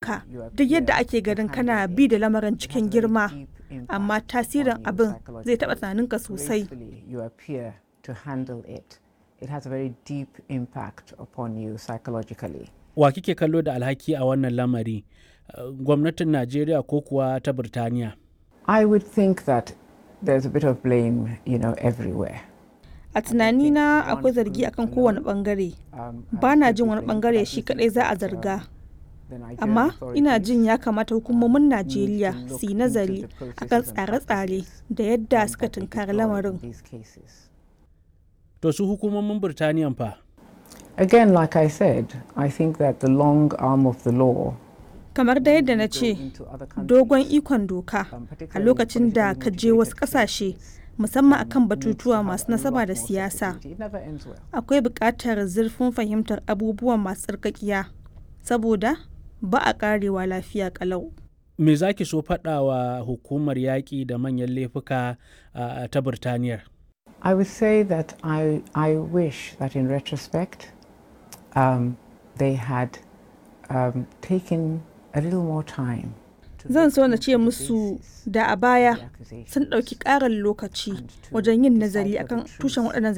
ka duk yadda ake ganin kana bi da lamarin cikin girma amma tasirin abin zai taɓa tunaninka sosai it has a very deep impact upon you psychologically. Wa kike kallo da alhaki a wannan lamari? Gwamnatin Najeriya ko kuwa ta Birtaniya? I would think that there's a bit of blame, you know, everywhere. A tunanina akwai zargi akan kowane bangare. Ba na jin wani bangare shi kadai za a zarga. Amma ina jin ya kamata hukumomin Najeriya su yi nazari akan tsare-tsare da yadda suka tunkari lamarin. To su hukumomin Birtaniyan fa? Again, like I said, I think that the long arm of the law kamar da yadda na ce dogon ikon doka a lokacin da ka je wasu kasashe musamman akan batutuwa masu nasaba da siyasa akwai buƙatar zurfin fahimtar abubuwan masu tsarkakiya saboda ba a ƙarewa lafiya ƙalau me za ki so faɗa wa hukumar yaƙi da manyan laifuka ta birtaniyar I would say that I, I wish that in retrospect um, they had um, taken a little more time. Zan so na ce musu da a baya sun ɗauki ƙarin lokaci wajen yin nazari akan tushen waɗannan